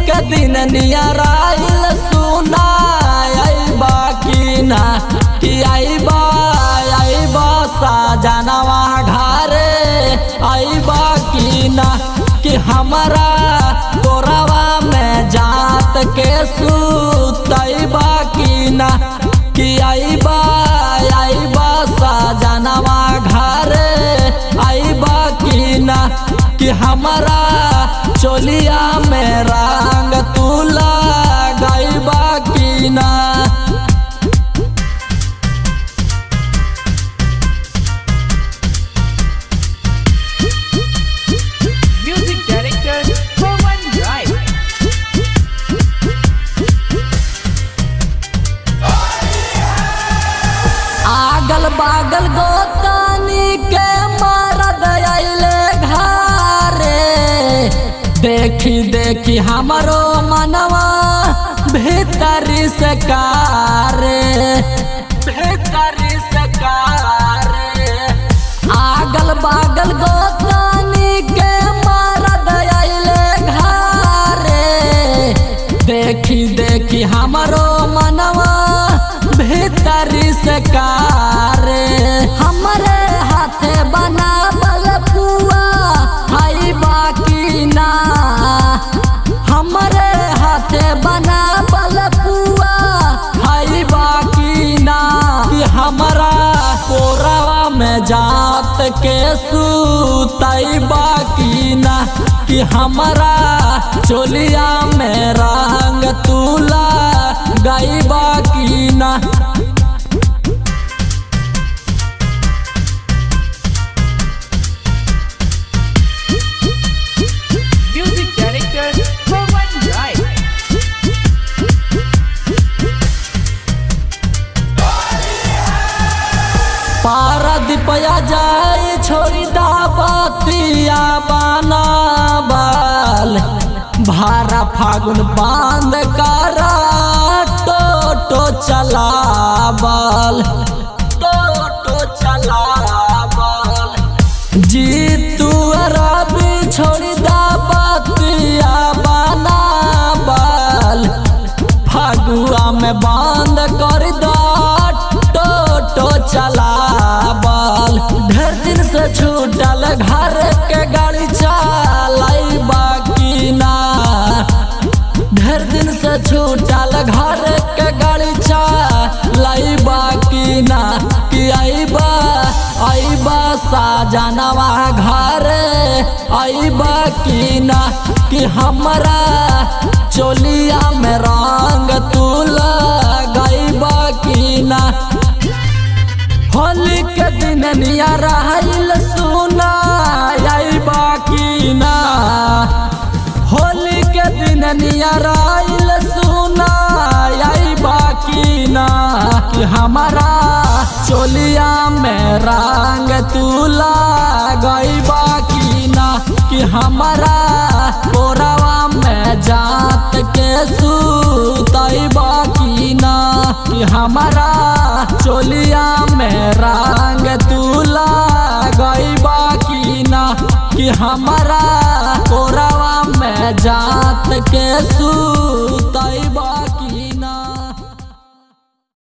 के दिन नियराइल सुना अइबा की ना कि अइबा अइबा साजनवा घरे अइबा की ना कि हमरा तोरवा में जात के सुतइबा की ना कि अइबा अइबा साजनवा घरे अइबा की ना कि हमरा चोलिया में रंग तुला गइबा की ना Music director Roman Drive. आगल बागल गोतानी के मरद अइले घरे देखी देखी हमरो मनवा भीतरी से कारे भीतरी से कारे आगल बागल गोतानी के मरद अइले घरे देखी देखी हमरो मनवा भीतरी से कारे हमरे हाथे बनावल पुआ हई बाकी ना हमरे हाथे बनावल पुआ हई बाकी ना कि हमरा कोरवा में जात के सुतई बाकी ना कि हमरा चोलिया में रंग तुला गई बाकी ना Music director Roman Drive. पारा दिपया जाए छोड़ी दा बतिया बाना बाल भारा फागुन बांध करा टोटो चलाबल टोटो चलाबल जीतू रवि छोड़ी दा बतिया बाना बाल फगुआ में बंद कर दो टोटो चलाबल ढेर दिन से छूटल घर के गाड़ी चलाई बाकी ना ढेर दिन से छूटल घर के गाड़ी चलाई बाकी ना कि अइबा अइबा साजनवा घर अइबा की ना कि हमरा चोलिया में रंग तुला गइबा की ना होली के दिन निया रहल सुना अइबा की ना होली के दिन निया रहल सुना अइबा की ना कि हमारा चोलिया में रंग तुला गइबा की ना कि हमारा कोरवा में जात के सुतइबा की ना कि हमारा चोलिया में रंग तुला गइबा की ना कि हमारा कोरवा में जात के सुतइबा